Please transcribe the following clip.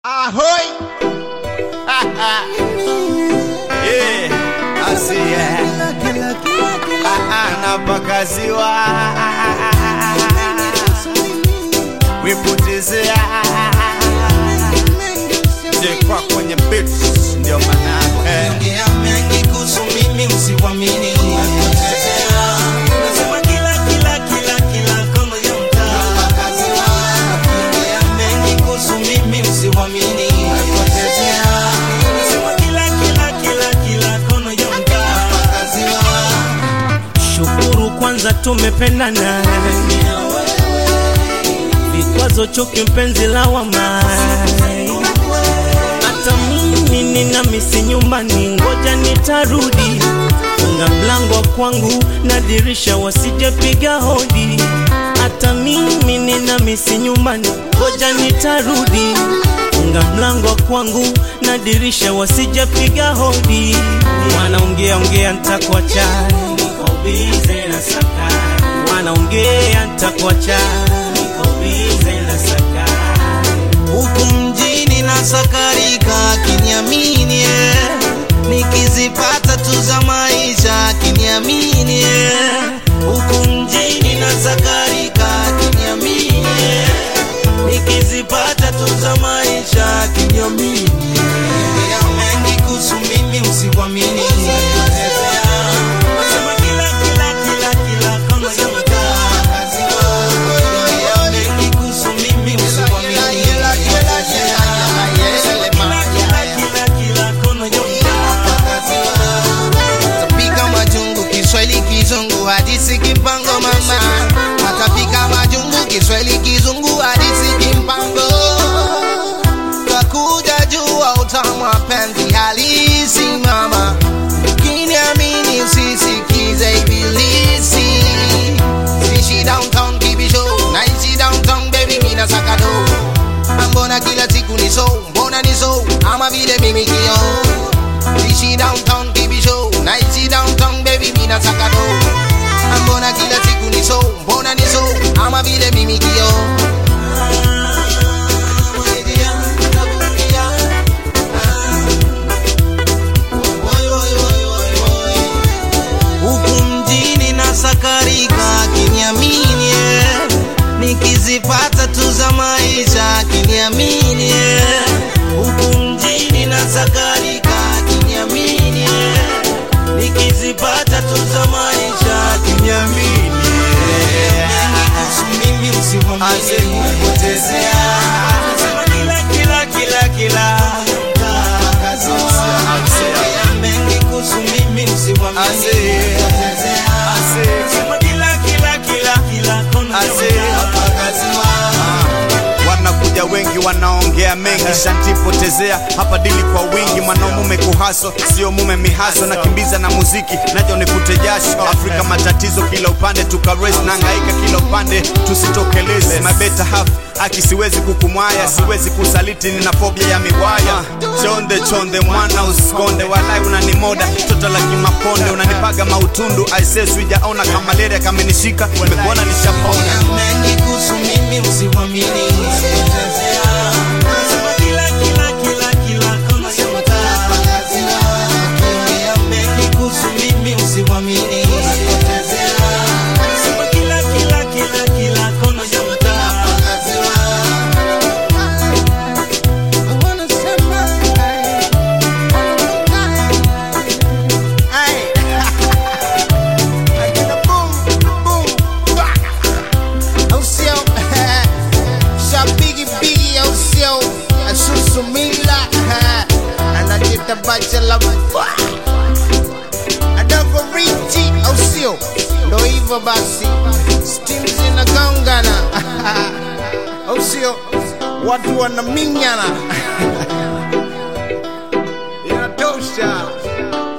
Ahoy! yeah, I see ya. Napakaziwa wipotezea jekwa kwenye beats ndio manake Ongea mengi kuhusu mimi usiwamini Nasema kila kila kila kila kona ya mtaa Ongea mengi kuhusu mimi usiwamini Nasema kila kila kila kila kona ya mtaa Shukuru kwanza tumependana vikwazo chuki mpenzi lawama hata mimi nina misi nyumbani ngoja nitarudi funga mlango wa kwangu na dirisha wasijepiga hodi hata mimi nina misi nyumbani ngoja nitarudi funga mlango wa kwangu na dirisha wasijepiga hodi wanaongea ongea ntakuacha niko bize na saka wanaongea ntakuacha niko bize na saka huku mjini na sakarika kiniamini eh. nikizipata tu za maisha kiniamini eh. huku mjini na sakarika kiniamini eh. nikizipata tu za maisha kiniamini eh. mengi kuhusu mimi usiwamini Nasema kila kila kila kila kona ya mtaa mengi kuhusu mimi usiwamini Tapika majungu Kiswahili kizungu hadisi kimpango mama Atapika majungu Kiswahili kizungu hadisi kimpango Takuja jua utamu wa penzi halisi mama Kiniamini usisikize ibilisi Sishi downtown kibisho Naishi downtown baby mina sakado Mbona kila siku ni so Mbona ni so Ama vile mimi kio Ishi downtown kibisho Naishi downtown baby mina sakado Mbona kila siku ni so Mbona ni so Ama vile mimi kio huku mjini na sakarika kiniamini eh. nikizipata tu za maisha kiniamini eh. huku mjini na sakarika kiniamini eh. nikizipata tu za maisha kiniamini eh. Kuhusu mimi usiwamini Asikupotezea. Nasema kila kila kila kila mengi kuhusu mimi usiwamini Ase- ase- Sema kila kila kila kila kona ya ase- Ah, wanakuja wengi wanaongea mengi shantipotezea hapa dili kwa wingi mwanamume kuhaso sio mume mihaso nakimbiza na muziki najo nikute jasho afrika matatizo kila upande tukares na ngaika kila upande tusitokeleze mabeta half aki siwezi kukumwaya siwezi kusaliti nina fobia ya miwaya chonde chonde mwana usikonde walai unanimoda toto la kimakonde unanipaga mautundu aise sijaona kama lere kamenishika nimekuona nishapona mengi kuhusu mimi usiwamini Sema kila kila kila kila kona ya mtaa Ongea mengi kuhusu mimi usiwamini Sema kila kila kila kila kona ya mtaa ndo hivyo basi stim zinagongana au sio watu wanaminyana inatosha